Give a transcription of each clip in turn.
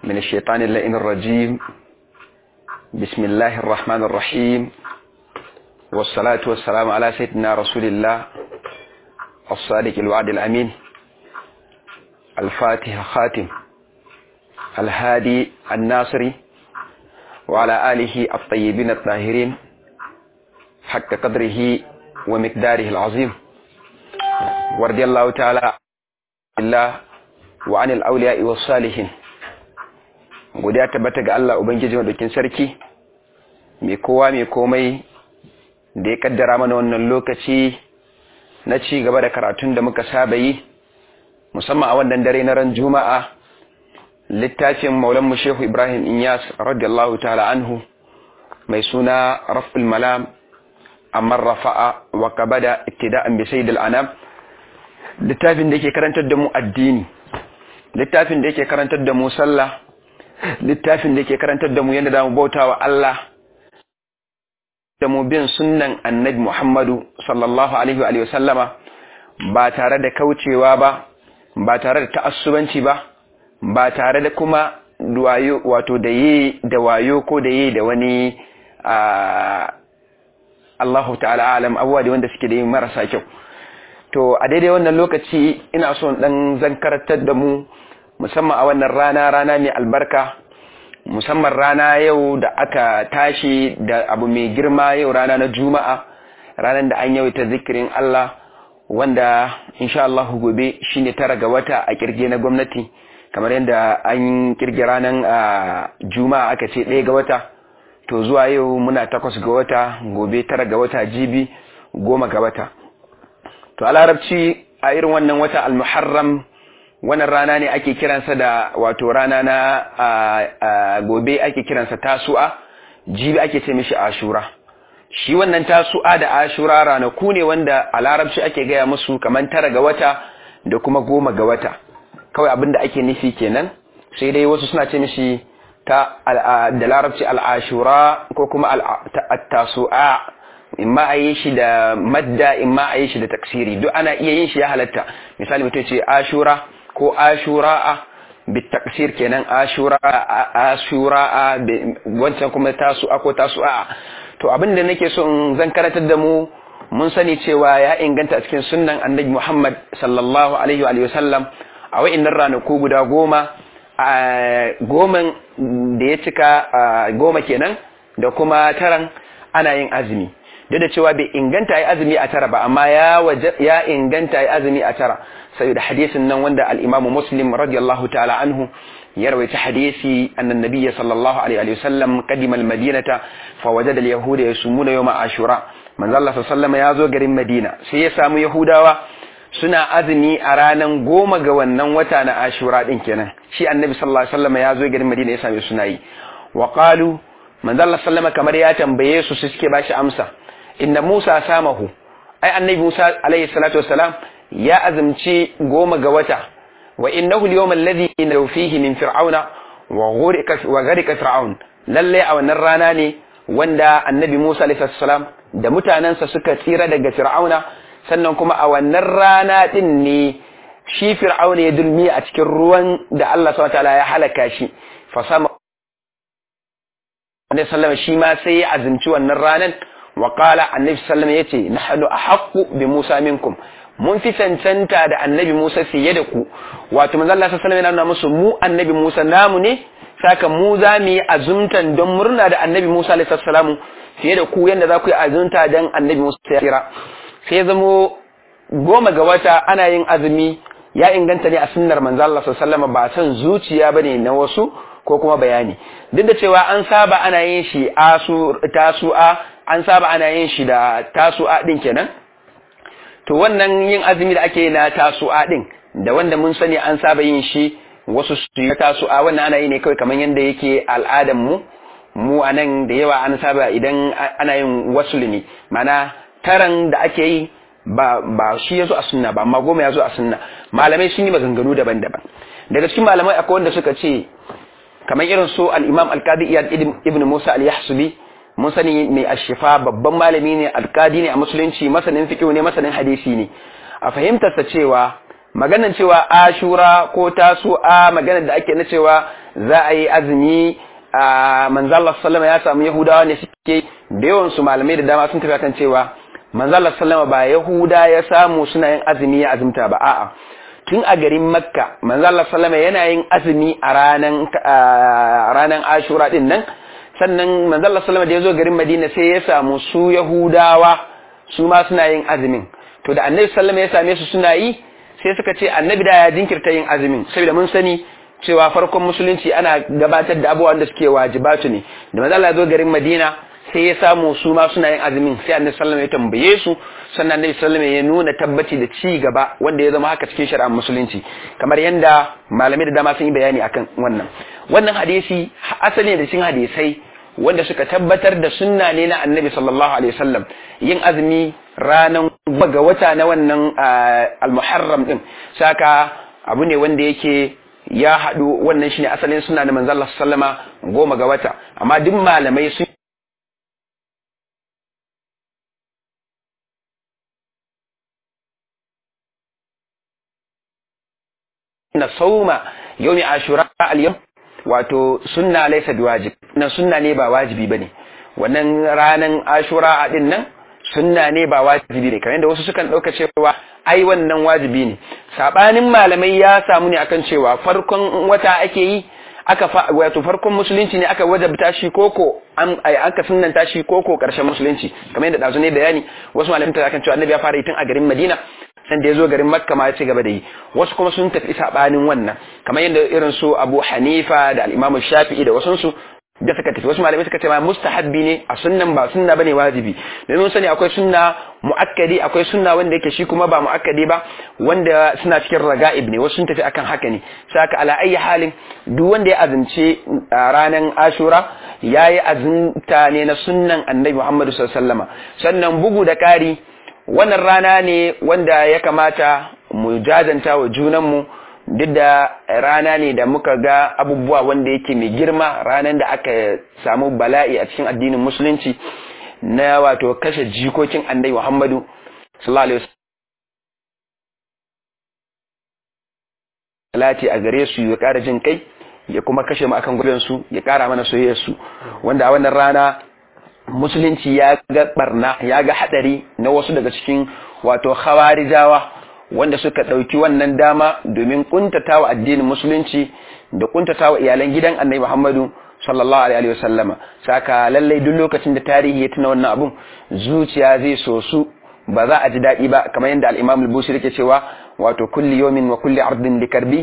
من الشيطان اللئيم الرجيم بسم الله الرحمن الرحيم والصلاة والسلام على سيدنا رسول الله الصادق الوعد الأمين الفاتح خاتم الهادي الناصري وعلى آله الطيبين الطاهرين حق قدره ومقداره العظيم ورضي الله تعالى الله وعن الأولياء والصالحين godiya tabbata ga Allah Ubangiji madaukin sarki mai kowa mai komai da ya kaddara mana wannan lokaci na ci gaba da karatun da muka saba yi musamman a wannan dare na ran juma'a littafin maulan mu shehu ibrahim inyas radiyallahu ta'ala anhu mai suna raf'ul malam amma rafa'a wa qabada ittida'an bi sayyidil anam littafin da yake karantar da mu addini littafin da yake karantar da mu sallah littafin da yake karantar da mu yadda zamu bautawa Allah da mu bin sunnan annabi Muhammadu sallallahu alaihi wa sallama ba tare da kaucewa ba ba tare da ta'assubanci ba ba tare da kuma wayo wato da yi da wayo ko da yi da wani Allahu ta'ala alam abuwa da wanda suke da yi marasa kyau to a daidai wannan lokaci ina son dan zan karatar da mu musamman a wannan rana rana mai albarka musamman rana yau da aka tashi da abu mai girma yau rana na juma'a ranar da an yawaita zikirin Allah wanda insha Allah gobe shine tara ga wata a kirge na gwamnati kamar yadda an kirge ranar juma'a aka ce ɗaya ga wata to zuwa yau muna takwas ga wata gobe tara ga wata jibi goma ga wata to a larabci a irin wannan wata al-muharram wannan rana ne ake kiransa da wato rana na gobe ake kiransa tasu'a jibi ake ce mishi ashura shi wannan tasu'a da ashura ranaku ne wanda a larabci ake gaya musu kamar tara ga wata da kuma goma ga wata kawai abin da ake nufi kenan sai dai wasu suna ce mishi ta da larabci al'ashura ko kuma tasu'a imma a yi shi da madda imma a yi shi da taksiri duk ana iya yin shi ya halatta misali mutum ce ashura ko ashura'a bitaksir kenan ashura'a ashura'a wancan kuma tasu'a ko tasu'a to abinda nake so in zan karatar da mu mun sani cewa ya inganta a cikin sunnan annabi Muhammad sallallahu alaihi wa sallam a wa'innan ranaku guda goma goman da ya cika goma kenan da kuma taran ana yin azumi duk da cewa bai inganta yi azumi a tara ba amma ya inganta yi azumi a tara sai da hadisin nan wanda al-Imam Muslim radiyallahu ta'ala anhu ya rawaita hadisi annan nabiyyi sallallahu alaihi wa sallam qadima al-madinata fa wajada al-yahuda yasumuna yawm ashura manzo Allah sallallahu ya zo garin Madina sai ya samu yahudawa suna azumi a ranan goma ga wannan wata na ashura din kenan shi annabi sallallahu alaihi wasallam ya zo garin Madina ya same suna yi wa qalu manzo Allah sallama kamar ya tambaye su su suke bashi amsa inna Musa samahu ai annabi Musa alaihi salatu wassalam ya azumci goma ga wata wa innahu al-yawm alladhi naw fihi min fir'auna wa ghurika wa gharika fir'aun lalle a wannan rana ne wanda annabi Musa alaihi salam da mutanansa suka tsira daga fir'auna sannan kuma a wannan rana din ne shi fir'auna ya dulmi a cikin ruwan da Allah subhanahu wa ta'ala ya halaka shi fa sama Annabi sallama shi ma sai ya azumci wannan ranan wa qala Annabi sallama yace nahnu ahaqqu bi Musa minkum mun fi cancanta da Annabi Musa fiye da ku wato manzo Allah sallallahu alaihi wasallam musu mu Annabi Musa namu ne saka mu za mu yi azumtan don murna da Annabi Musa alaihi salamu fiye da ku yanda za ku yi azumta dan Annabi Musa ya kira sai zamo goma ga wata ana yin azumi ya inganta ne a sunnar manzo Allah sallallahu alaihi wasallam ba san zuciya bane na wasu ko kuma bayani duk da cewa an saba ana yin shi asu tasu'a an saba ana yin shi da tasu'a din kenan to wannan yin azumi da ake na tasu'a din da wanda mun sani an saba yin shi wasu su yi tasu'a wannan ana yi ne kawai kamar yadda yake al'adan mu mu anan da yawa an saba idan ana yin wasuli ne mana taran da ake yi ba ba shi yazo a sunna ba amma goma yazo a sunna malamai sun yi maganganu daban-daban daga cikin malamai akwai wanda suka ce kamar irin su al-Imam al-Qadi Iyad ibn Musa al-Yahsubi mun sani mai ashifa babban malami ne alkadi ne a musulunci masanin fiqh ne masanin hadisi ne a fahimtar sa cewa maganan cewa ashura ko tasu'a maganar da ake na cewa za a yi azumi a manzallar sallama ya samu yahudawa ne suke da yawan su malamai da dama sun tafi kan cewa manzallar sallama ba yahuda ya samu suna yin azumi ya azumta ba a'a tun a garin makka manzallar sallama yana yin azumi a ranan ranan ashura din nan sannan manzallar sallama da ya zo garin madina sai ya samu su yahudawa su ma suna yin azumin to da annabi sallama ya same su suna yi sai suka ce annabi da ya jinkirta yin azumin saboda mun sani cewa farkon musulunci ana gabatar da abubuwan da suke wajibatu ne da manzo Allah zo garin Madina sai ya samu su ma suna yin azumin sai annabi sallallahu ya tambaye su sannan annabi sallallahu ya nuna tabbaci da ci gaba wanda ya zama haka cikin shari'ar musulunci kamar yanda malamai da dama sun yi bayani akan wannan wannan hadisi asali da cikin hadisai wanda suka tabbatar da sunna ne na annabi sallallahu alaihi wasallam yin azumi ranan ga wata na wannan al-muharram din saka abu ne wanda yake ya haɗu wannan shine asalin suna na manzon Allah sallama goma ga wata amma duk malamai sun na sauma yawmi ashura al-yawm wato sunna laysa biwajib na sunna ne ba wajibi bane wannan ranan ashura a din nan sunna ne ba wajibi ne kamar yadda wasu sukan dauka cewa ai wannan wajibi ne sabanin malamai ya samu ne akan cewa farkon wata ake yi aka wato farkon musulunci ne aka wajabta shi koko an aka sunnanta shi koko karshen musulunci kamar yadda dazu ne bayani wasu malamai ta kan cewa annabi ya fara yi tun a garin Madina san da ya zo garin Makka ma ya ci gaba da yi wasu kuma sun tafi sabanin wannan kamar yadda irin su Abu Hanifa da al-Imam Shafi'i da wasu su da suka tafi wasu malamai suka ce ma mustahabbi ne a sunnan ba sunna bane wajibi domin sani akwai sunna muakkadi akwai sunna wanda yake shi kuma ba muakkadi ba wanda suna cikin raga'ib ne wasu sun tafi akan haka ne saka ala ayi halin duk wanda ya azumce ranar ashura yayi azumta ne na sunnan annabi Muhammad sallallahu alaihi wasallama sannan bugu da kari wannan rana ne wanda ya kamata mu jajanta wa junanmu duk da rana ne da muka ga abubuwa wanda yake mai girma ranar da aka samu bala'i a cikin addinin musulunci na wato kashe jikokin annabi Muhammadu sallallahu alaihi wasallam a gare su ya ƙara jin kai ya kuma kashe mu akan gurbin su ya ƙara mana soyayyar su wanda a wannan rana musulunci ya ga barna ya ga hadari na wasu daga cikin wato khawarijawa wanda suka ɗauki wannan dama domin kuntatawa addinin musulunci da kuntatawa iyalan gidan annabi Muhammadu sallallahu alaihi wasallama saka lallai duk lokacin da tarihi ya tuna wannan abun zuciya zai so su ba za a ji daɗi ba kamar yadda al-Imam al-Busiri yake cewa wato kulli yawmin wa kulli ardin likarbi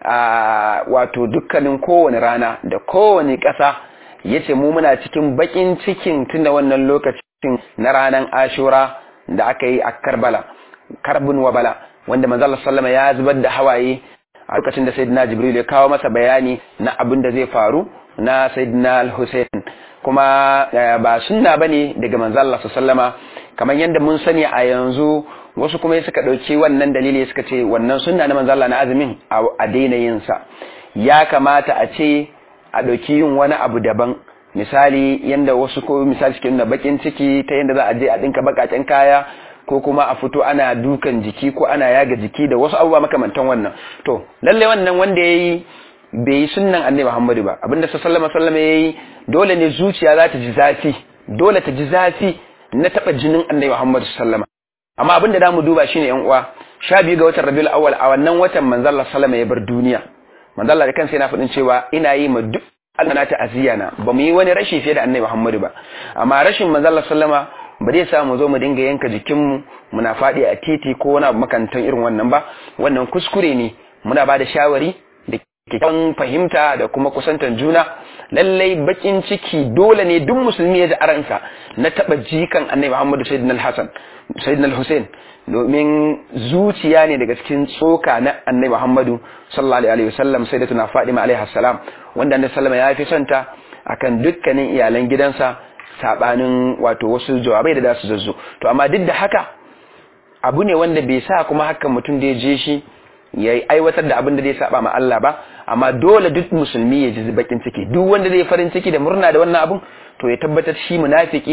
wato dukkanin kowane rana da kowane ƙasa yace mu muna cikin bakin cikin tunda wannan lokacin na ranar Ashura da aka yi a Karbala karbun wa bala wanda manzo Allah sallama ya zubar da hawaye a lokacin da sayyidina Jibril ya kawo masa bayani na abin da zai faru na sayyidina Al-Husayn kuma ba sunna bane daga manzo Allah sallama kamar yadda mun sani a yanzu wasu kuma suka dauki wannan dalili suka ce wannan sunna na manzo Allah na azumin a daina yin sa ya kamata a ce a dauki yin wani abu daban misali yanda wasu ko misali cikin da bakin ciki ta yanda za a je a dinka bakaken kaya ko kuma a fito ana dukan jiki ko ana yaga jiki da wasu abubuwa makamantan wannan to lalle wannan wanda yayi bai yi sunnan annabi Muhammadu ba abinda sallallahu alaihi wasallam yayi dole ne zuciya za ta ji zafi dole ta ji zafi na taba jinin annabi Muhammadu sallama amma abinda zamu duba shine yan uwa sha biyu ga watan Rabiul Awwal a wannan watan manzo Allah sallama ya bar duniya manzo Allah da kansa yana faɗin cewa ina yi ma duk Allah na ta aziyana ba mu yi wani rashi fiye da annabi Muhammadu ba amma rashin manzo Allah sallama ba zai sa mu zo mu dinga yanka jikinmu muna faɗi a titi ko wani abu makantan irin wannan ba wannan kuskure ne muna ba da shawari da kyakkyawan fahimta da kuma kusantan juna lallai bakin ciki dole ne duk musulmi ya ji aransa na taɓa jikan annabi muhammadu sayyidina al-hasan sayyidina al-hussein domin zuciya ne daga cikin tsoka na annabi muhammadu sallallahu alaihi wasallam sai da tuna fadima alaihi salam wanda annabi sallama ya fi santa akan dukkanin iyalan gidansa sabanin wato wasu jawabai da za su zazzo to amma duk da haka abu ne wanda bai sa kuma hakan mutum da ya je shi ya aiwatar da abin da zai saba ma Allah ba amma dole duk musulmi ya ji bakin ciki duk wanda zai farin ciki da murna da wannan abun to ya tabbatar shi munafiki ne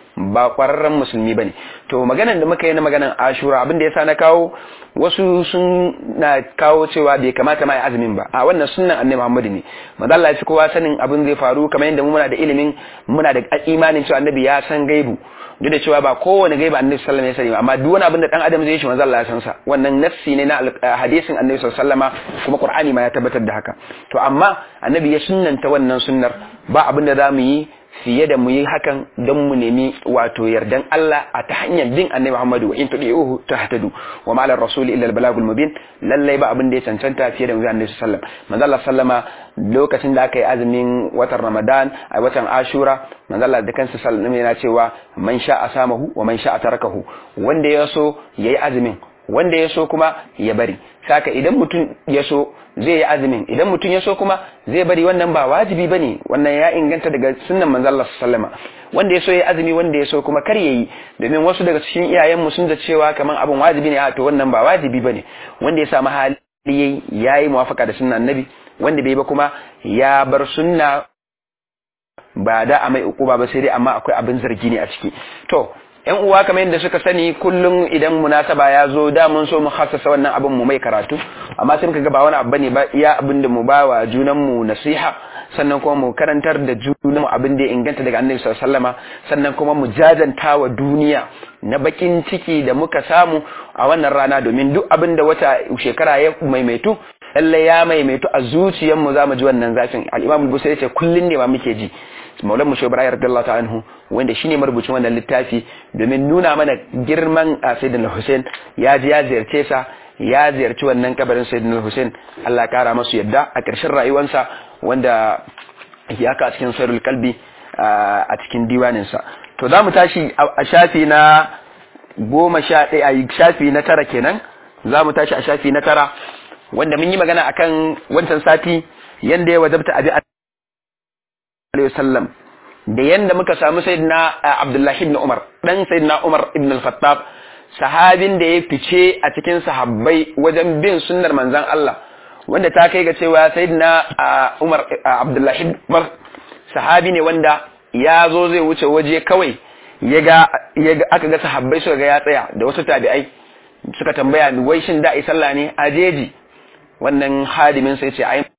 ba kwararren musulmi bane to maganan da muka yi na maganan ashura abin da yasa na kawo wasu sun na kawo cewa bai kamata ma azumin ba a wannan sunnan annabi Muhammadu ne manzo Allah ya fi kowa sanin abin zai faru kamar yadda mu muna da ilimin muna da imanin cewa annabi ya san gaibu duk da cewa ba kowane gaibu annabi sallallahu alaihi wasallam ya sani amma duk wani abin da dan adam zai yi shi manzo Allah ya san sa wannan nafsi ne na hadisin annabi sallallahu alaihi wasallama kuma qur'ani ma ya tabbatar da haka to amma annabi ya sunnanta wannan sunnar ba abin da zamu yi fiye da mu yi hakan don mu nemi wato yardan Allah a ta hanyar bin annabi Muhammadu wa in tudi'uhu tahtadu wa ma lar rasuli illa al balagul mubin lallai ba abin da ya cancanta fiye da mu annabi sallallahu manzo Allah sallama lokacin da aka yi azumin watan Ramadan a watan Ashura manzo Allah da kansa sallallahu yana cewa man sha'a samahu wa man sha'a tarakahu wanda ya so yayi azumin wanda ya so kuma ya bari saka idan mutum ya so zai yi azumin idan mutum ya so kuma zai bari wannan ba wajibi bane wannan ya inganta daga sunnan manzo Allah sallama wanda ya so ya azumi wanda ya so kuma kar yayi domin wasu daga cikin iyayen mu sun da cewa kaman abin wajibi ne a to wannan ba wajibi bane wanda ya samu hali yayi yayi muwafaka da sunnan annabi wanda bai ba kuma ya bar sunna ba da a mai ukuba ba sai dai amma akwai abin zargi ne a ciki to yan uwa kamar yadda suka sani kullum idan munasaba ya zo da mun so mu hassasa wannan abin mu mai karatu amma sai muka ga ba wani abu bane ba iya abin da mu ba wa junan mu nasiha sannan kuma mu karantar da junan mu abin da ya inganta daga annabi sallallahu alaihi wasallama sannan kuma mu jajanta wa duniya na bakin ciki da muka samu a wannan rana domin duk abin da wata shekara ya maimaitu lalle ya maimaitu a zuciyar mu zamu ji wannan zafin al-imam al-busairi ce kullun ne ma muke ji maulan mushe ibrahim radiyallahu ta'ala anhu wanda shine marubucin wannan littafi domin nuna mana girman sayyidina hussein ya ji ya ziyarce sa ya ziyarci wannan kabarin sayyidina hussein Allah ya kara masu yadda a ƙarshen rayuwarsa wanda ya ka cikin sayrul kalbi a cikin diwanin sa to za mu tashi a shafi na goma sha ɗaya a shafi na tara kenan za mu tashi a shafi na tara wanda mun yi magana akan wancan sati yanda ya wajabta abi alaihi wasallam da yanda muka samu sayyidina Abdullahi ibn Umar dan sayyidina Umar ibn al-Khattab sahabin da ya fice a cikin sahabbai wajen bin sunnar manzon Allah wanda ta kai ga cewa sayyidina Umar Abdullahi ibn Umar sahabi ne wanda ya zo zai wuce waje kawai ya ga aka ga sahabbai suka ga ya tsaya da wasu tabi'ai suka tambaya wai shin da ai sallah ne a jeji wannan hadimin sai ce ai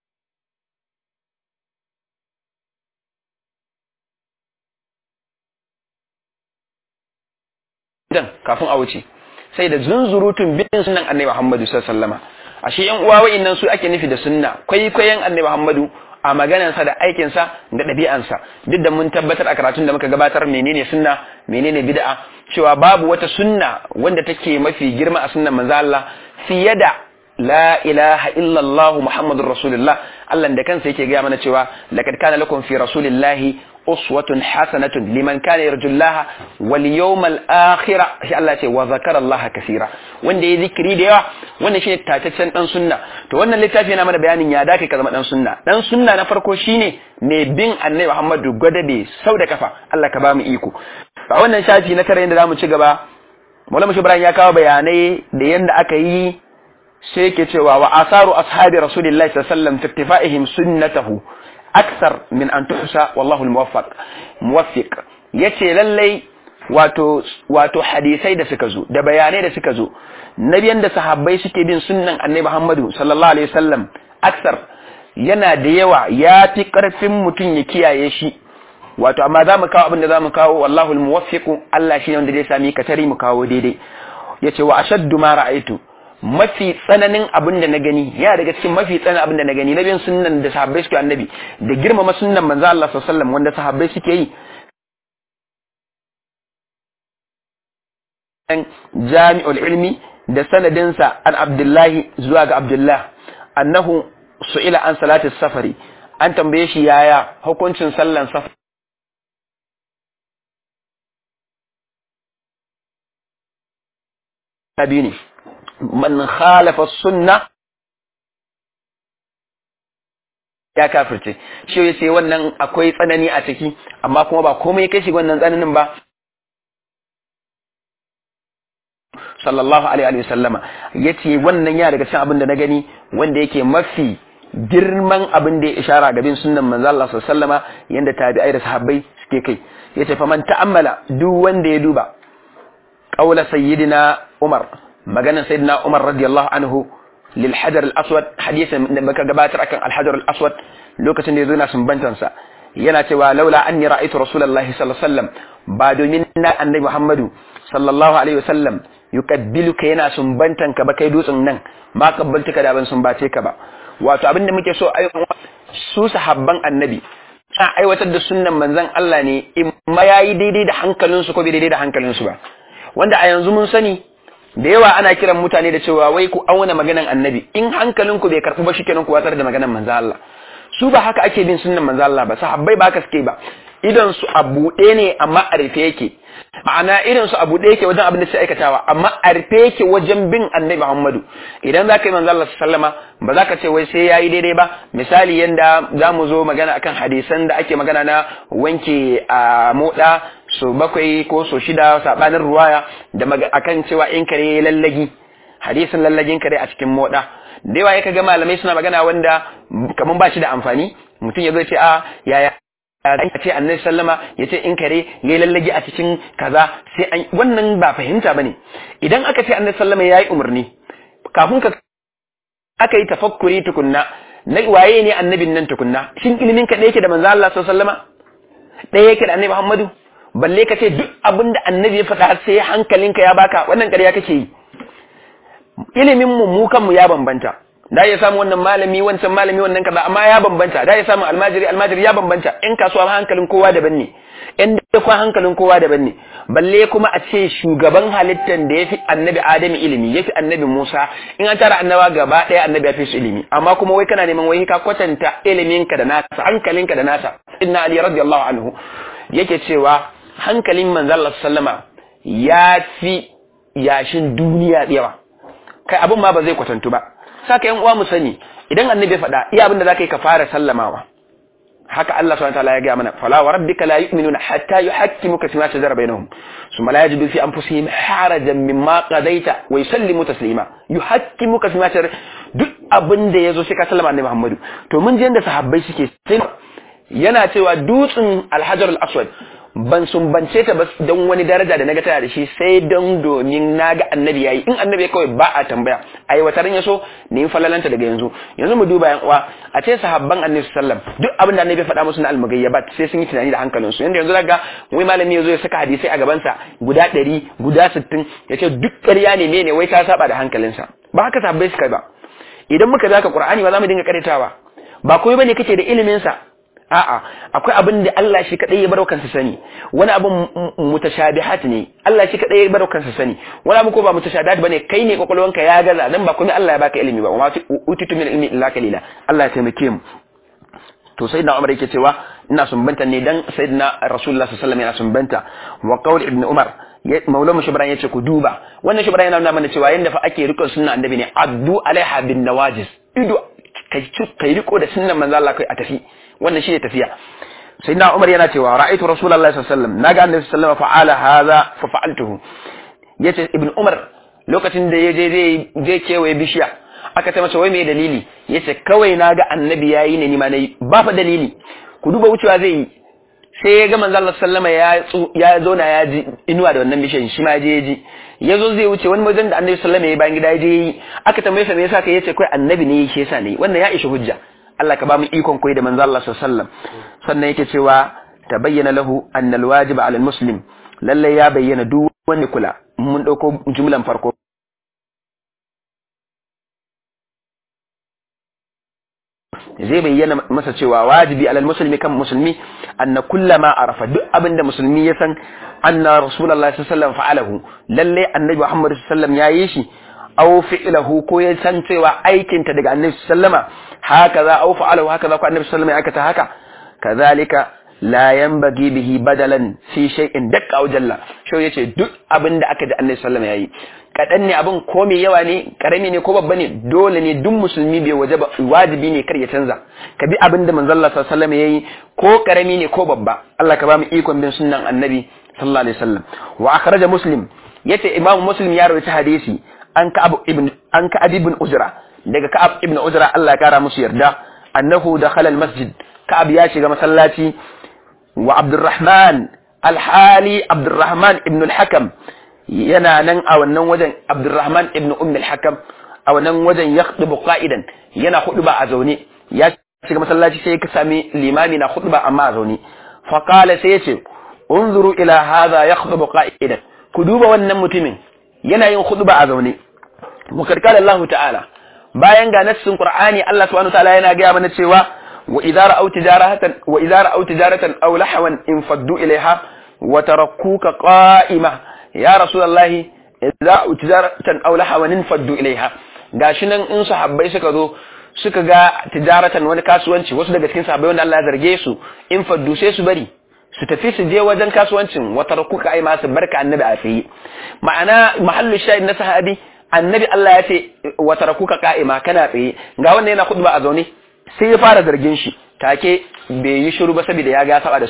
dan kafin a wuce sai da zunzurutun bin sunan annabi Muhammadu sallallahu alaihi wasallama ashe yan uwa wa'annan su ake nufi da sunna kwaikwayon annabi Muhammadu a maganarsa da aikinsa da ɗabi'ansa duk da mun tabbatar a karatun da muka gabatar menene sunna menene bid'a cewa babu wata sunna wanda take mafi girma a sunnan manzo Allah fiye da la ilaha illallah muhammadur rasulullah Allah da kansa yake gaya mana cewa laqad kana lakum fi rasulillahi uswatun hasanatun liman kana yarjullaha wal yawmal akhir shi Allah ce wa zakara Allah kaseera wanda yayi zikiri da yawa wannan shine tataccen dan sunna to wannan littafi yana mana bayanin ya dake ka zama dan sunna dan sunna na farko shine mai bin annabi Muhammadu gwadabe sau da kafa Allah ka ba mu iko a wannan shafi na tare yanda zamu ci gaba Maulana Ibrahim ya kawo bayanai da yanda aka yi sai yake cewa wa asaru ashabi rasulillahi sallallahu alaihi wasallam fi ittifa'ihim sunnatahu aksar min an tuhsa wallahu almuwaffaq muwaffiq yace lallai wato wato hadisai da suka zo da bayanai da suka zo nabiyan da sahabbai suke bin sunnan annabi Muhammadu sallallahu alaihi wasallam aksar yana da yawa ya fi karfin mutum ya kiyaye shi wato amma za mu kawo abin da za mu kawo wallahu almuwaffiq Allah shi ne wanda zai sami katari mu kawo daidai yace wa ashaddu ma ra'aitu mafi tsananin abin da na gani ya daga cikin mafi tsananin abin da na gani na bin sunnan da sahabbai suke annabi da girmama sunnan manzo Allah sallallahu alaihi wasallam wanda sahabbai suke yi jami'ul ilmi da sanadinsa an abdullahi zuwa ga abdullah annahu su'ila an salati safari an tambaye shi yaya hukuncin sallan safari biyu ne man khalafa sunna ya kafirce shi ya ce wannan akwai tsanani a ciki amma kuma ba komai kai shi wannan tsananin ba sallallahu alaihi wa sallama yace wannan ya daga cikin abin da na gani wanda yake mafi girman abin da ya ishara ga bin sunnan manzo Allah sallallahu alaihi wa sallama yanda tabi'ai da sahabbai suke kai yace fa man ta'ammala duk wanda ya duba qaula sayyidina Umar maganar sayyidina Umar radiyallahu anhu lil hajar al aswad hadisin da baka gabatar akan al hajar al aswad lokacin da yazo na sumbantansa yana cewa laula anni ra'aytu rasulullahi sallallahu alaihi wasallam ba domin na annabi Muhammadu sallallahu alaihi wasallam yukabbiluka yana sumbantan ka ba kai dutsen nan ma kabbaltuka da ban sumbace ka ba wato abin da muke so su sahabban annabi a aiwatar da sunnan manzon Allah ne in ma yayi daidai da hankalinsu ko bai daidai da hankalinsu ba wanda a yanzu mun sani da yawa ana kiran mutane da cewa wai ku auna maganan annabi in hankalinku bai karɓi ba shikenan ku watsar da maganan manzon Allah su ba haka ake bin sunnan manzon Allah ba sahabbai ba haka suke ba idan su a buɗe ne amma a rufe yake ma'ana irin su a buɗe yake wajen abin da suke aikatawa amma a rufe yake wajen bin annabi Muhammadu idan za ka yi manzo Allah sallama ba za ka ce wai sai yayi daidai ba misali yanda za mu zo magana akan hadisan da ake magana na wanke a moda so bakwai ko so shida sabanin ruwaya da akan cewa in kare lallagi hadisin lallagin kare a cikin moda da yawa ya ga malamai suna magana wanda kaman ba shi da amfani mutum ya zo ce a yaya ya ce annabi sallama ya ce in kare ya yi lallage a cikin kaza sai an wannan ba fahimta bane idan aka ce annabi sallama ya yi umarni kafin ka aka yi tafakkuri tukunna na waye ne annabin nan tukunna shin ilimin ka ɗaya yake da manzo Allah sallama ɗaya yake da annabi Muhammadu balle ka ce duk abin da annabi ya faɗa sai hankalinka ya baka wannan ƙarya kake yi ilimin mu mu kanmu ya bambanta da ya samu wannan malami wancan malami wannan kaza amma ya bambanta da ya samu almajiri almajiri ya bambanta in kasuwa hankalin kowa daban ne in da kuma hankalin kowa daban ne balle kuma a ce shugaban halittan da yafi annabi adam ilimi yafi annabi musa in an tara annaba gaba daya annabi ya fi su ilimi amma kuma wai kana neman wai ka kwatanta iliminka da nasa hankalinka da nasa inna ali radiyallahu anhu yake cewa hankalin manzo Allah sallama ya fi yashin duniya yawa kai abin ma ba zai kwatantu ba saka yan uwa mu sani idan annabi ya faɗa iya abin da zaka yi ka fara sallamawa haka Allah subhanahu wataala ya ga mana fala wa rabbika la yu'minuna hatta yuhakkimuka fima shajara bainahum thumma la yajidu fi anfusihim harajan mimma qadaita wa yusallimu taslima yuhakkimuka fima shajara duk abin da yazo sai ka sallama annabi Muhammadu to mun je yanda sahabbai suke sai yana cewa dutsen alhajar al-aswad ban sumbance ta ba don wani daraja da naga tana da shi sai don domin naga annabi yayi in annabi ya kawai ba a tambaya ai wataran yaso ne in falalanta daga yanzu yanzu mu duba yan uwa a ce sahabban annabi sallam duk abin da annabi ya faɗa musu na almugayyabat sai sun yi tunani da hankalin su yanda yanzu daga wai malami yazo ya saka hadisi a gaban sa guda 100 guda 60 yace duk ƙarya ne mene wai ta saba da hankalinsa ba haka sahabbai suka ba idan muka zaka qur'ani ba za mu dinga karetawa ba komai bane kake da ilimin sa a'a akwai abin da Allah shi kadai ya baro kansa sani wani abin mutashabihat ne Allah shi kadai ya baro kansa sani wani abin ko ba mutashabihat bane kai ne kwakwalwanka ya gaza dan ba komai Allah ya baka ilimi ba wa utitu min ilmi illa kalila Allah ya taimake mu to sayyidina Umar yake cewa ina sumbanta ne dan sayyidina Rasulullah sallallahu alaihi wasallam yana sumbanta wa qaul ibn Umar maulamu shibran yace ku duba wannan shibran yana nuna mana cewa yanda fa ake rikon sunna annabi ne addu alaiha bin nawajis ido kai kai riko da sunnan manzo Allah kai a tafi wannan shine tafiya sayyidina Umar yana cewa ra'aytu rasulullahi sallallahu alaihi wasallam naga annabi sallallahu alaihi wasallam fa'ala hadha fa fa'altuhu yace ibn Umar lokacin da yaje zai je kewaye bishiya aka ta masa wai me dalili yace kawai naga annabi yayi ne ni ma nayi ba fa dalili ku duba wucewa zai yi sai ya ga manzo Allah sallama ya ya zauna ya ji inuwa da wannan bishiyan shi ma je ya ji yazo zai wuce wani wajen da annabi sallama ya bayan gida ya je yi aka tambaye sa me yasa kai yace kai annabi ne yake yasa ne wannan ya ishi hujja Allah ka ba mu ikon koyi da manzo Allah sallallahu alaihi wasallam sannan yake cewa tabayyana lahu annal wajiba ala muslim lalle ya bayyana duk wanda kula mun dauko jumlan farko zai bayyana masa cewa wajibi alal muslimi kan musulmi anna kullama arafa duk abinda musulmi ya san anna rasulullahi sallallahu alaihi wasallam fa'alahu lalle annabi Muhammad sallallahu alaihi wasallam yayi shi aw fi'lahu ko ya san cewa aikin ta daga annabi sallama haka za aw fa'alahu haka za ko annabi sallama ya aikata haka kazalika la yanbaghi bihi badalan fi shay'in dakka aw jalla shau yace duk abinda aka da annabi sallama yayi kadan ne abin ko mai yawa ne karami ne ko babba ne dole ne duk musulmi bai waje wajibi ne kar ya canza ka bi abinda manzo Allah sallallahu alaihi wasallam yayi ko karami ne ko babba Allah ka ba mu ikon bin sunnan annabi sallallahu alaihi wasallam wa akhraja muslim yace imamu muslim ya rawaita hadisi an ka'ab ibn an ka'ab ibn ujra daga ka'ab ibn ujra Allah ya kara musu yarda annahu dakhala al-masjid ka'ab ya shiga masallaci wa abdurrahman alhali abdurrahman ibn al-hakam yana nan a wannan wajen abdurrahman ibn umm al-hakam a wannan wajen ya khutubu qa'idan yana khutba a zaune ya shiga masallaci sai ka sami limami na khutba amma a zaune fa qala sai yace unzuru ila hadha yakhutubu qa'idan ku duba wannan mutumin yana yin khutba a zaune mukarkala Allah ta'ala bayan ga nassin Qur'ani Allah subhanahu ta'ala yana ga mana cewa wa idza ra'aw tijaratan wa idza ra'aw tijaratan aw lahwan infaddu ilaiha wa tarakkuka qa'ima ya rasulullah idza ra'aw tijaratan aw lahwan infaddu ilaiha gashi nan in sahabbai suka zo suka ga tijaratan wani kasuwanci wasu daga cikin sahabbai wanda Allah ya zarge su infaddu sai su bari su tafi su je wajen kasuwancin wata rakuka ai masu barka annabi a tsaye ma'ana mahallu shahid na sahabi annabi Allah ya ce wata rakuka ka'ima kana tsaye ga wannan yana khutba a zaune sai ya fara zargin shi take bai yi shiru ba saboda ya ga saba da su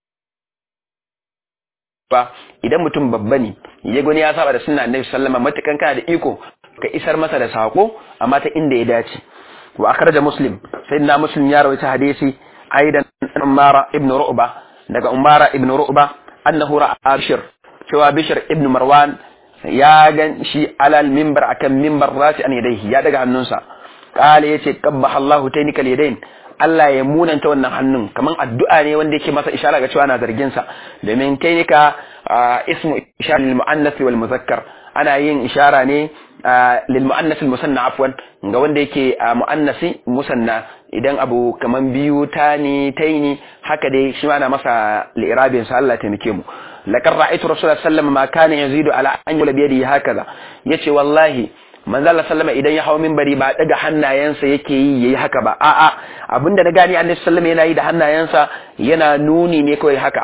ba idan mutum babba ne ya gani ya saba da sunna annabi sallama matukan kana da iko ka isar masa da sako amma ta inda ya dace wa akhraja muslim sayyidina muslim ya rawaita hadisi aidan umara ibn ru'ba daga umara ibn ru'ba annahu ra'a bishir cewa bishir ibn marwan ya gan shi alal mimbar akan mimbar rati an yadaihi ya daga hannunsa kala yace qabbaha Allahu taynikal yadain Allah ya munanta wannan hannun kaman addu'a ne wanda yake masa ishara ga cewa ana zargin sa domin taynika ismu ishara lil muannath wal muzakkar ana yin ishara ne lil muannath al musanna afwan ga wanda yake muannasi musanna idan abu kaman biyu tani taini haka dai shi ana masa li'irabin sa Allah taimake mu laqad ra'aytu rasulullahi sallallahu ma kana yazidu ala an yula bi yadihi hakaza yace wallahi manzo Allah sallama idan ya hawo minbari ba daga hannayensa yake yi yayi haka ba a'a abinda na gani annabi sallama yana yi da hannayensa yana nuni ne kawai haka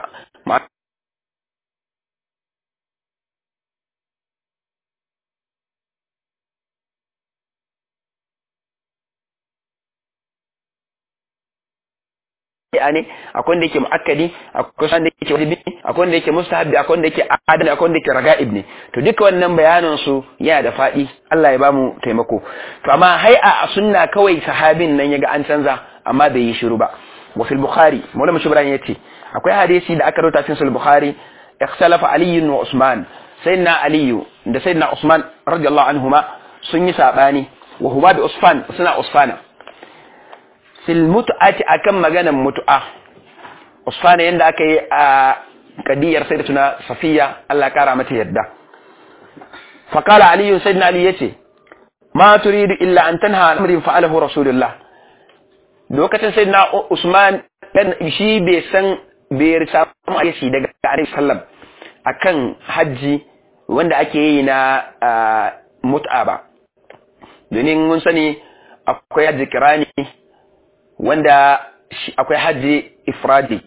ne akwai wanda yake mu'akkadi akwai wanda yake wajibi akwai wanda yake mustahabbi akwai wanda yake adali akwai wanda yake raga'ib ne to duka wannan bayanan su yana da fadi Allah ya bamu taimako to amma hai'a a sunna kawai sahabin nan yaga an canza amma bai yi shiru ba wa fil bukhari maulana shubran yace akwai hadisi da aka rubuta cikin sahih bukhari ikhtalafa ali wa usman sayyidina ali da sayyidina usman radiyallahu anhuma sun yi sabani wa huma bi usfan suna usfana fil mutu'ati akan maganan mutu'a usfana yanda aka yi a kadiyar sai da tuna safiya Allah kara mata yadda faqala ali sayyidina ali yace ma turidu illa an tanha amrin fa'alahu rasulullah lokacin sayyidina usman dan shi bai san bai risa shi daga alaihi sallam akan haji wanda ake yi na mut'a ba domin mun sani akwai haji kirani wanda akwai hajji ifradi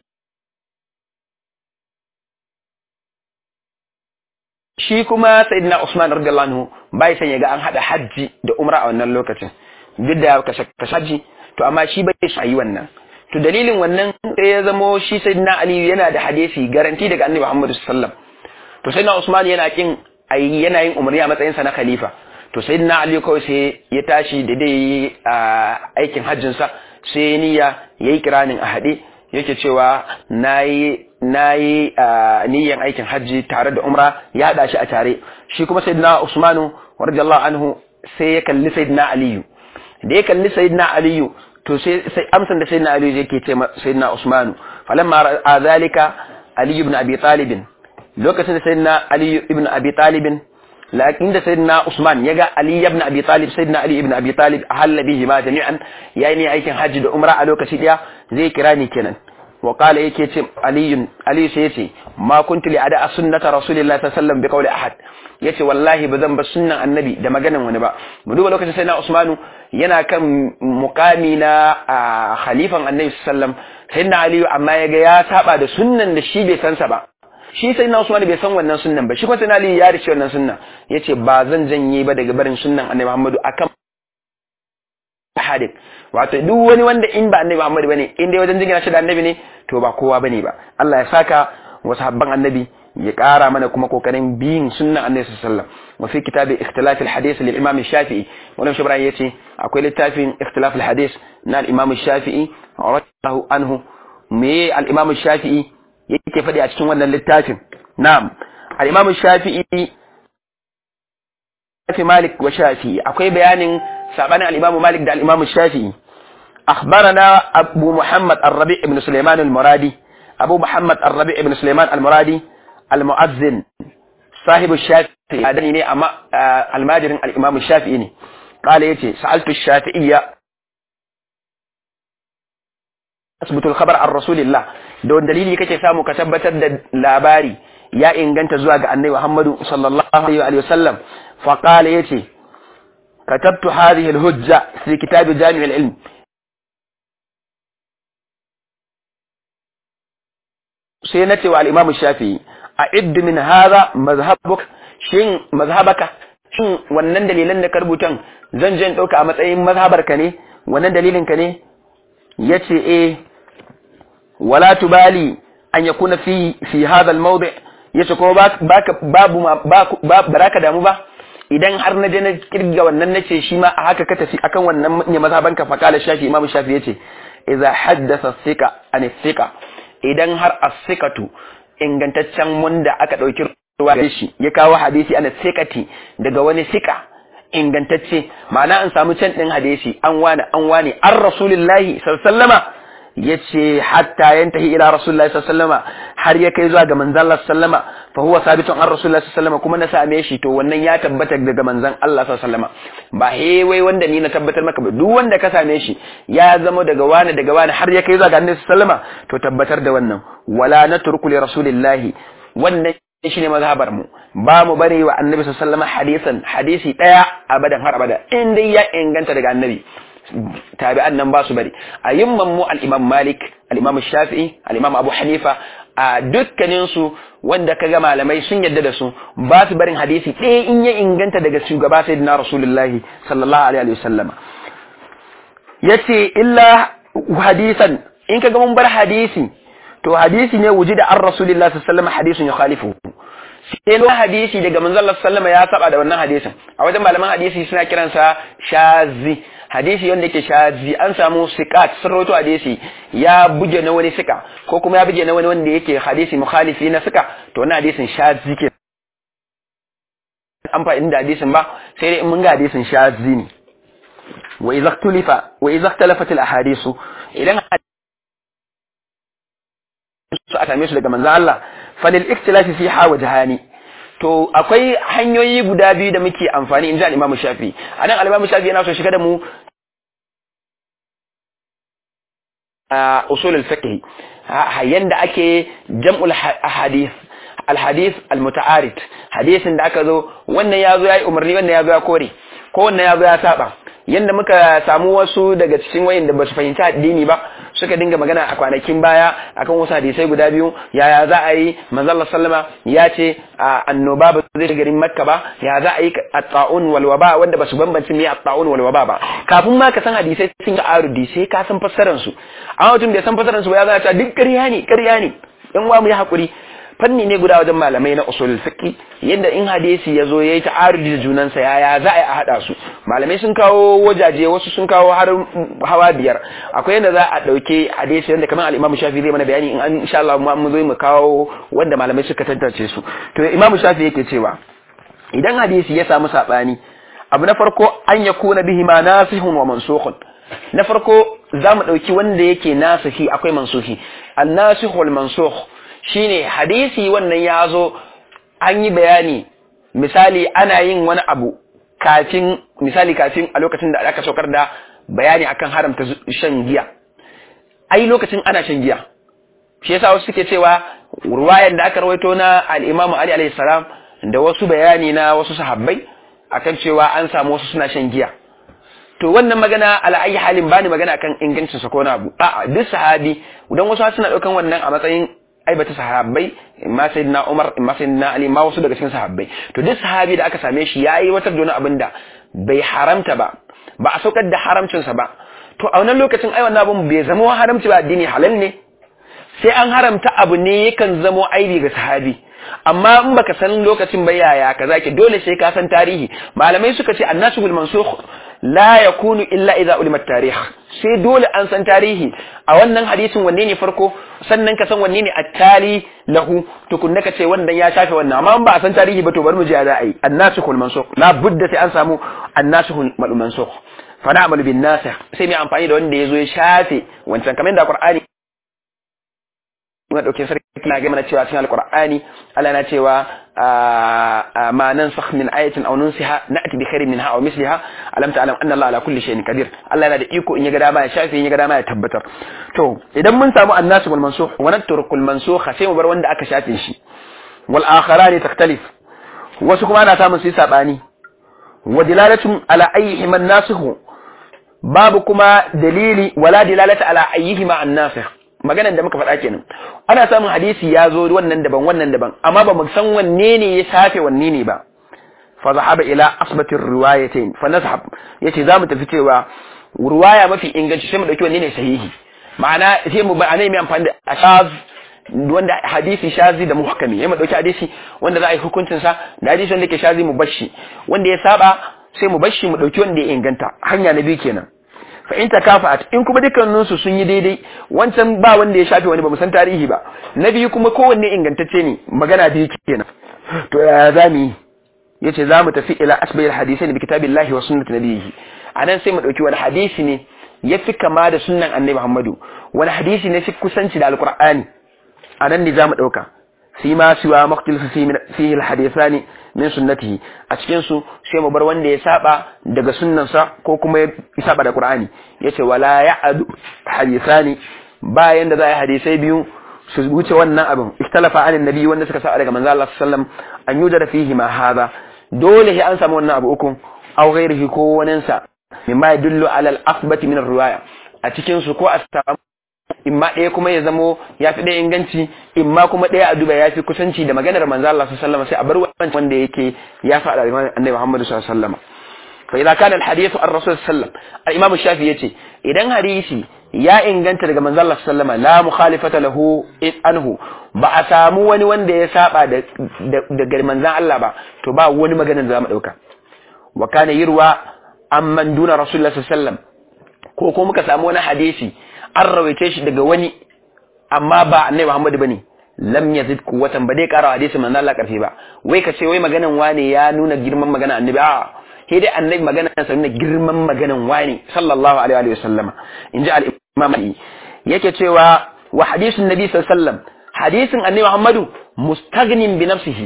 shi kuma sayyidina Usman radiyallahu anhu bai san yaga an hada hajji da umra a wannan lokacin duk da kashe hajji to amma shi bai shi yi wannan to dalilin wannan sai ya zamo shi sayyidina Ali yana da hadisi garanti daga Annabi Muhammad sallallahu alaihi wasallam to sayyidina Usman yana kin ayi yana yin umarni a matsayin sa na khalifa to sayyidina Ali kawai sai ya tashi da dai aikin hajjin sa sai niyya yayi kiranin a haɗe yake cewa nayi nayi niyyan aikin hajji tare da umra ya hada shi a tare shi kuma sayyidina Usmanu radiyallahu anhu sai ya kalli sayyidina Aliyu da ya kalli sayyidina Aliyu to sai sai amsan da sayyidina Aliyu yake ce sayyidina Usmanu falamma ra'a zalika Ali ibn Abi Talib lokacin da sayyidina Ali ibn Abi Talib lakin da sayyidina Usman yaga Ali ibn Abi Talib sayyidina Ali ibn Abi Talib ahalla bihi ma jami'an yayi ne aikin hajji da umra a lokaci daya zai kira ni kenan wa qala yake ce Ali Ali sai yace ma kuntu li ada sunnata rasulillahi sallallahu alaihi wasallam bi qawli ahad yace wallahi bazan ba sunnan annabi da maganan wani ba mu duba lokacin sayyidina Usmanu yana kan mukami na khalifan annabi sallallahu alaihi wasallam sayyidina Ali amma yaga ya saba da sunnan da shi bai san sa ba shi sai na Usman bai san wannan sunnan ba shi kuma sai Ali ya rice wannan sunnan yace ba zan janye ba daga barin sunnan Annabi Muhammadu akan hadith wato duk wani wanda in ba Annabi Muhammadu bane in dai wajen jingina shi da Annabi ne to ba kowa bane ba Allah ya saka wa sahabban Annabi ya ƙara mana kuma kokarin biyin sunnan Annabi sallallahu alaihi wasallam wa fi kitabi ikhtilaf al-hadith lil Imam Shafi'i wannan shi Ibrahim yace akwai littafin ikhtilaf al-hadith na al-Imam Shafi'i radiyallahu anhu me al-Imam Shafi'i yake yake faɗi a cikin wannan littafin na'am al-imam shafi'i fi malik wa shafi'i akwai bayanin sabanin al-imam malik da al-imam shafi'i أخبرنا أبو محمد الربيع بن سليمان المرادي أبو محمد الربيع بن سليمان المرادي المؤذن صاحب الشافعي أدني أما الماجر الإمام الشافعي قال يتي سألت الشافعية أثبت الخبر عن رسول الله دون دليلي كي سامو كتبت لاباري يا إن كنت زواج أني محمد صلى الله عليه وسلم فقال يتي كتبت هذه الهجة في كتاب جامع العلم sai na cewa al'imamu shafi a iddu min haza mazhabuk shin mazhabaka shin wannan dalilan da ka rubutan zan je in ɗauka a matsayin mazhabarka ne wannan dalilin ka ne ya ce e wala tubali an ya kuna fi fi hadha al ya ce kuma babu ba ka damu ba idan har na je na kirga wannan nace shi ma a haka ka tafi akan wannan ne mazhabanka fa kala shafi imamu shafi yace idza haddatha thika an thika idan har as-sikatu ingantaccen wanda aka dauki ruwa da shi ya kawo hadisi ana sikati daga wani sika ingantacce ma'ana an samu can din hadisi an wani an wani an rasulullahi sallallahu yace hatta yantahi ila rasulullahi sallallahu har ya kai zuwa ga manzon Allah sallama fa huwa sabitun an rasulullahi sallallahu kuma na same shi to wannan ya tabbata daga manzon Allah sallallahu ba he wai wanda ni na tabbatar maka ba duk wanda ka same shi ya zama daga wani daga wani har ya kai zuwa ga annabi sallama to tabbatar da wannan wala natruku li rasulillahi wannan shine mazhabar mu ba mu bari wa annabi sallallahu hadisan hadisi daya abadan har abada in dai ya inganta daga annabi tabi'an nan ba su bari a yimman mu al-imam malik al-imam shafi'i al-imam abu hanifa a dukkanin su wanda kaga malamai sun yadda da su ba su barin hadisi ɗaya in ya inganta daga shugaba sayyidina rasulullahi sallallahu alaihi wasallama yace illa hadisan in kaga mun bar hadisi to hadisi ne wujida an rasulillahi sallallahu alaihi wasallam hadisun yukhalifu sai lo hadisi daga manzon Allah sallallahu ya saba da wannan hadisin a wajen malaman hadisi suna kiransa shazi hadisi wanda yake shazi an samu sikat sun rawaito hadisi ya buge na wani sika ko kuma ya buge na wani wanda yake hadisi mukhalifi na sika to wannan hadisin shazi ke an fa'in da hadisin ba sai dai in mun ga hadisin shazi ne wa idza ikhtulifa wa idza ikhtalafat al ahadisu idan su a same su daga manzon Allah falil ikhtilafi fiha wajhani to akwai hanyoyi guda biyu da muke amfani inji al-Imam Shafi anan al-Imam Shafi yana so shiga da mu a usul al-fiqh yanda ake jam'ul ahadith al-hadith al-muta'arid hadisin da aka zo wannan yazo yayi umarni wannan yazo ya kore ko wannan yazo ya saba yanda muka samu wasu daga cikin wayin da basu fahimci addini ba suka dinga magana a kwanakin baya akan wasu hadisai guda biyu yaya za a yi manzalla sallama ya ce annoba ba zai garin makka ba ya za a yi at-ta'un wal waba wanda basu bambance me at-ta'un wal waba ba kafin ma ka san hadisai sun ga arudi sai ka san fassarar su amma mutum bai san fassarar su ba ya zana ta duk ƙarya ne ƙarya ne in wa mu yi hakuri fanni ne guda wajen malamai na usul fiqi yadda in hadisi ya zo ya yi ta'arudi da junansa yaya za a yi a haɗa su malamai sun kawo wajaje wasu sun kawo har hawa biyar akwai yadda za a ɗauke hadisi yadda kamar al'imamu shafi zai mana bayani in an insha Allah mu zo mu kawo wanda malamai suka tantance su to imamu shafi yake cewa idan hadisi ya samu saɓani abu na farko an ya kuna bihi ma nasihun wa mansukhun na farko za mu ɗauki wanda yake nasihi akwai mansuhi an nasihul wal mansukh shine hadisi wannan ya zo an yi bayani misali ana yin wani abu kafin misali kafin a lokacin da aka saukar da bayani akan haramta shan giya ai lokacin ana shan giya shi yasa wasu suke cewa ruwayan da aka rawaito na al-Imam Ali alayhi salam da wasu bayani na wasu sahabbai akan cewa an samu wasu suna shan giya to wannan magana ala ayi halin bani magana akan ingancin sa ko na abu a'a duk sahabi dan wasu suna daukan wannan a matsayin aibata sahabbai imma sayyidina Umar imma sayyidina Ali ma wasu daga cikin sahabbai to duk sahabi da aka same shi yayi wata dona abinda bai haramta ba ba a saukar da haramcin sa ba to a wannan lokacin ai wannan abun bai zama haramci ba addini halal ne sai an haramta abu ne yakan zamo aibi ga sahabi amma in baka san lokacin ba yaya kaza ke dole sai ka san tarihi malamai suka ce annasu bil mansukh la yakunu illa idza ulima tarikh sai dole an san tarihi a wannan hadisin wanne ne farko sannan ka san wanne ne attali lahu tukunna ka ce wannan ya shafe wannan amma in ba a san tarihi ba to bari mu ji za a yi annasu bil mansukh la budda sai an samu annasu bil mansukh fa na'malu bin nasikh sai mai amfani da wanda yazo ya shafe wancan kamar da qur'ani muna dauke sarki na ga mana cewa cikin alqur'ani Allah na cewa ma nansakh min ayatin aw nunsiha na'ti bi khairin minha aw misliha alam ta'lam anna Allah ala kulli shay'in qadir Allah yana da iko in ya ga dama ya shafe in ya ga dama ya tabbatar to idan mun samu annasu wal mansukh wa natruku al mansukh sai mu bar wanda aka shafe shi wal akharani takhtalif wasu kuma ana samun su sabani wa dilalatun ala ayyihi man nasikhu babu kuma dalili wala dilalata ala ayyihima an nasikh maganan da muka faɗa kenan ana samun hadisi ya zo wannan daban wannan daban amma ba mu san wanne ne ya shafe wanne ne ba fa zahaba ila asbatir riwayatain fa nazhab yace zamu tafi cewa riwaya mafi inganci sai mu dauki wanne ne sahihi ma'ana sai mu ba mai amfani da ashaz wanda hadisi shazi da muhkami yayin mu dauki hadisi wanda za a yi hukuncin sa da hadisi wanda ke shazi mu bashi wanda ya saba sai mu bashi mu dauki wanda ya inganta hanya na biyu kenan fa in takafa'at in kuma dukkanin su sun yi daidai wancan ba wanda ya shafe wani ba mu san tarihi ba na biyu kuma kowanne ingantacce ne magana biyu kenan to ya zamu yi yace zamu tafi ila asbayil hadisai bi kitabillahi wa sunnati nabiyhi anan sai mu dauki wani hadisi ne yafi kama da sunnan annabi Muhammadu wani hadisi ne fi kusanci da alqur'ani anan ne zamu dauka fi ma siwa maqtil fihi alhadithani min sunnatihi a cikin su sai mu bar wanda ya saba daga sunnansa ko kuma ya saba da qur'ani yace wala ya'adu hadithani bayan da za a hadisai biyu su wuce wannan abin ikhtalafa anin nabi wanda suka saba daga manzo Allah sallallahu alaihi wasallam an yujara fihi ma hadha dole sai an samu wannan abu uku aw ghairihi ko wanin sa mimma yadullu ala al-athbati min ar-riwaya a cikin su ko a samu imma ɗaya kuma ya zamo ya fi ɗaya inganci imma kuma ɗaya a duba ya fi kusanci da maganar manzo Allah sallallahu alaihi wasallam sai a bar wancan wanda yake ya faɗa da annabi Muhammad sallallahu alaihi wasallam fa idza kana al-hadith ar-rasul sallallahu al-imam shafi yace idan hadisi ya inganta daga manzo Allah sallallahu alaihi wasallam la mukhalifata lahu anhu ba a samu wani wanda ya saba da daga manzon Allah ba to ba wani maganar da zamu dauka wa kana yirwa amman duna rasulullah sallallahu alaihi wasallam ko ko muka samu wani hadisi an rawaice shi daga wani amma ba annabi Muhammad bane lam yazid quwwatan ba dai kara hadisi manzo Allah karfi ba wai ka ce wai maganan wane ya nuna girman magana annabi a sai dai annabi maganan sa nuna girman maganan wane sallallahu alaihi wa sallama inji al-imam yake cewa wa hadisun nabi sallallahu alaihi wasallam hadisin annabi Muhammadu mustaghnin bi nafsihi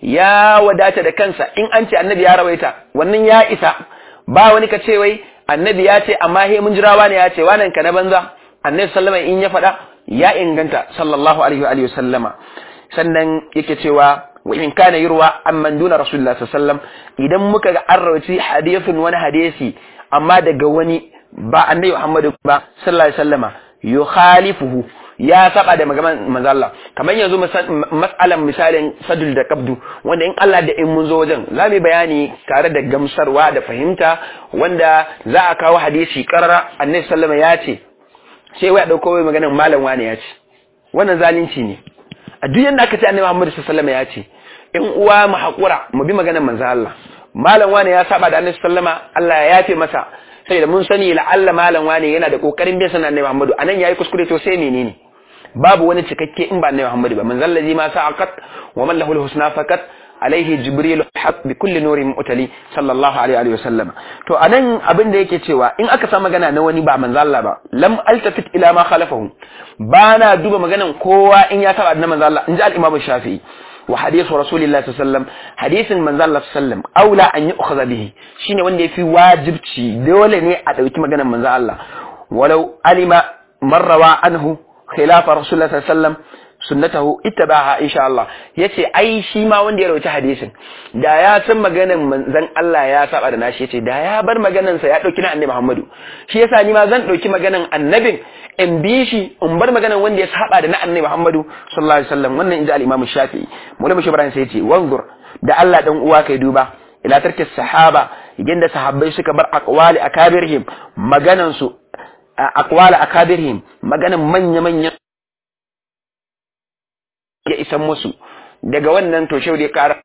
ya wadata da kansa in an ce annabi ya rawaita wannan ya isa ba wani ka ce wai annabi ya ce amma he mun jira wani ya ce wannan ka na banza annabi sallama in ya faɗa ya inganta sallallahu alaihi wa alihi sallama sannan yake cewa wa in kana yurwa amman duna rasulullah sallallahu idan muka ga an rawaci hadithun wani hadisi amma daga wani ba annabi Muhammadu ba sallallahu alaihi wasallama yukhalifuhu ya saba da magaman manzo Allah kamar yanzu mas'alan misalin sadul da qabdu wanda in Allah da in mun zo wajen za mu bayani tare da gamsarwa da fahimta wanda za a kawo hadisi karara annabi sallama ya ce sai wai a dauko wai maganar malam wani ya ce wannan zalunci ne a duk yanda aka ce annabi Muhammad sallallahu ya ce in uwa mu hakura mu bi maganar manzo Allah malam wani ya saba da annabi sallama Allah ya yafe masa sai da mun sani la'alla malam wani yana da kokarin bin sanan annabi Muhammad anan yayi kuskure to sai menene babu wani cikakke in ba annabi Muhammad ba manzo allazi ma sa'aqat wa man lahu al-husna faqat alaihi jibril haq bi kulli nurin mutali sallallahu alaihi wa sallam to anan abin da yake cewa in aka sa magana na wani ba manzo Allah ba lam altafit ila ma khalafahu bana duba maganan kowa in ya taba da manzo Allah inji al-imam shafi'i wa hadithu rasulillahi sallallahu alaihi wasallam hadisin manzo Allah sallallahu aula an yu'khadha bihi shine wanda yafi wajibci dole ne a dauki maganan manzo Allah walau alima marrawa anhu khilafa rasulullah sallallahu alaihi wasallam sunnatahu ittabaha insha Allah yace ai shi ma wanda ya rawaita hadisin da ya san maganan manzon Allah ya saba da nashi yace da ya bar maganan sa ya dauki na annabi Muhammadu shi yasa ni ma zan dauki maganan annabin in bi shi in bar maganan wanda ya saba da na annabi Muhammadu sallallahu alaihi wasallam wannan inji al-Imam Shafi'i Maulana Shi Ibrahim sai yace wanzur da Allah dan uwa kai duba ila tarki sahaba idan da sahabbai suka bar aqwali akabirhim maganan su aqwali akabirhim maganan manya manya ya isan musu daga wannan to shehu ya kara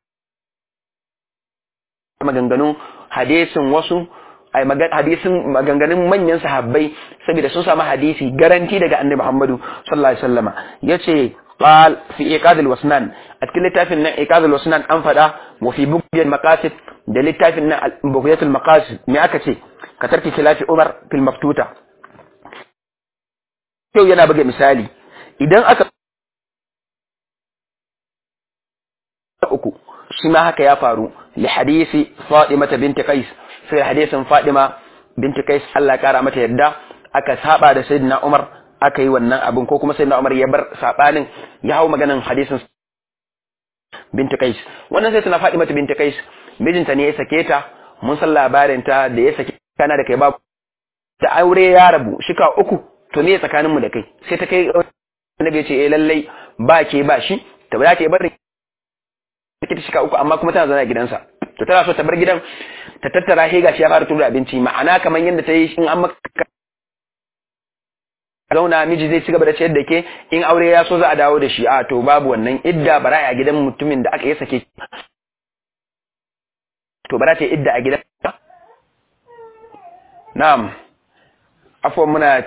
maganganun hadisin wasu ai hadisin maganganun manyan sahabbai saboda sun samu hadisi garanti daga annabi Muhammadu sallallahu alaihi wasallama yace qal fi iqad al-wasnan a cikin littafin nan iqad al-wasnan an fada wa fi bughyat maqasid da littafin nan bughyat al-maqasid me aka ce ka tarki khilafi Umar fil maftuta yau yana buga misali idan aka uku shi ma haka ya faru li hadisi Fatima binti Qais sai hadisin Fatima binti Qais Allah kara mata yadda aka saba da Sayyidina Umar aka yi wannan abin ko kuma Sayyidina Umar ya bar sabanin ya hau maganan hadisin binti Qais wannan sai tana Fatima binti Qais mijinta ne ya sake ta mun san labarin ta da ya sake kana da kai ba da aure ya rabu shika uku to me tsakanin mu da kai sai ta kai annabi ya ce eh lallai ba ke ba shi ta ba ke bar ta shika uku amma kuma tana zana gidansa to tana so ta bar gidan ta tattara he gashi ya fara tura abinci ma'ana kamar yadda ta yi in an maka zauna miji zai ci gaba da ciyar da ke in aure ya so za a dawo da shi a to babu wannan idda bara a gidan mutumin da aka yi sake to bara ta idda a gidan na'am afwan muna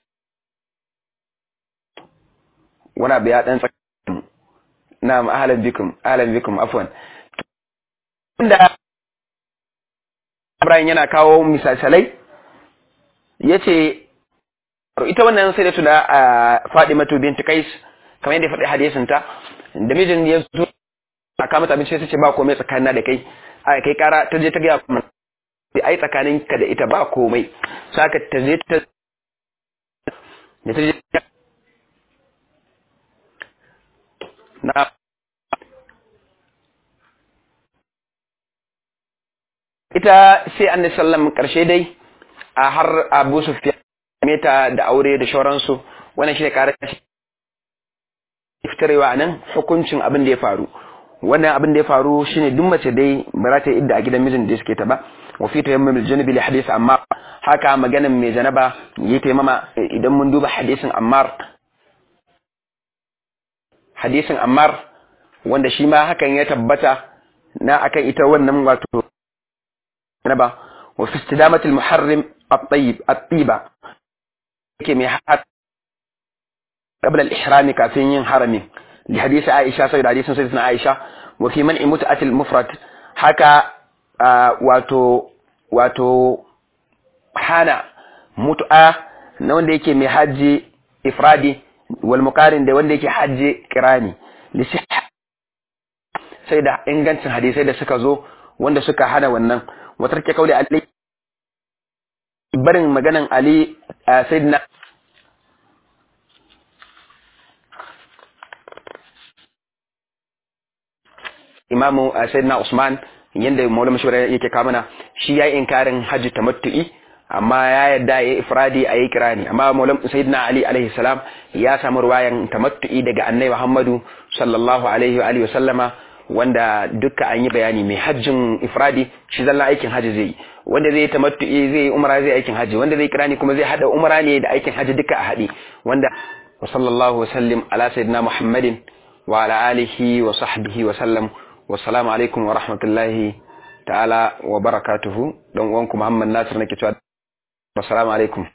wana biya dan tsakanin na'am ahlan bikum ahlan bikum afwan inda Ibrahim yana kawo misalsalai yace ita wannan sai da tuna a Fadimatu binti Qais kamar yadda faɗi hadisin ta da mijin ya zo a kama abinci sai ce ba komai tsakanin da kai a kai kara ta je ta ga kuma ai tsakanin ka da ita ba komai saka ta je ta da ta je na ita sai annabi sallam karshe dai a har Abu Sufyan meta da aure da shauransu wannan shine kare iftarewa nan hukuncin abin da ya faru wannan abin da ya faru shine duk mace dai ba za ta yi idda a gidan mijin da suke ta ba wa fi tayammum al-janabi li hadith amma haka maganan mai janaba yi taimama idan mun duba hadisin Ammar hadisin Ammar wanda shi ma hakan ya tabbata na akan ita wannan wato janaba wa fi istidamati al-muharrim at-tayyib at-tiba yake mai har qabla al-ihram kafin yin harami li hadisi Aisha sai da hadisin sayyidatina Aisha wa fi man'i mut'atil mufrad haka wato wato hana mut'a na wanda yake mai haji ifradi wal muqarin da wanda yake haji kirani li sai da ingancin hadisai da suka zo wanda suka hana wannan watar ke kauli Ali barin maganan Ali sayyidina imamu sayyidina Usman yanda maulama shura yake kamana shi yayi inkarin hajji tamattu'i amma ya yadda yayi ifradi ayi kirani amma maulam sayyidina Ali alaihi salam ya samu ruwayan tamattu'i daga annabi Muhammadu sallallahu alaihi wa alihi wa sallama wanda duka an yi bayani mai hajjin ifradi shi zalla aikin haji zai wanda zai tamattu'i zai umra zai aikin haji wanda zai kirani kuma zai hada umra ne da aikin haji duka a hadi wanda wa sallallahu wa sallim ala sayyidina Muhammadin wa ala alihi wa sahbihi wa sallam wassalamu alaikum wa rahmatullahi ta'ala wa barakatuhu don uwanku Muhammad Nasir nake cewa assalamu alaikum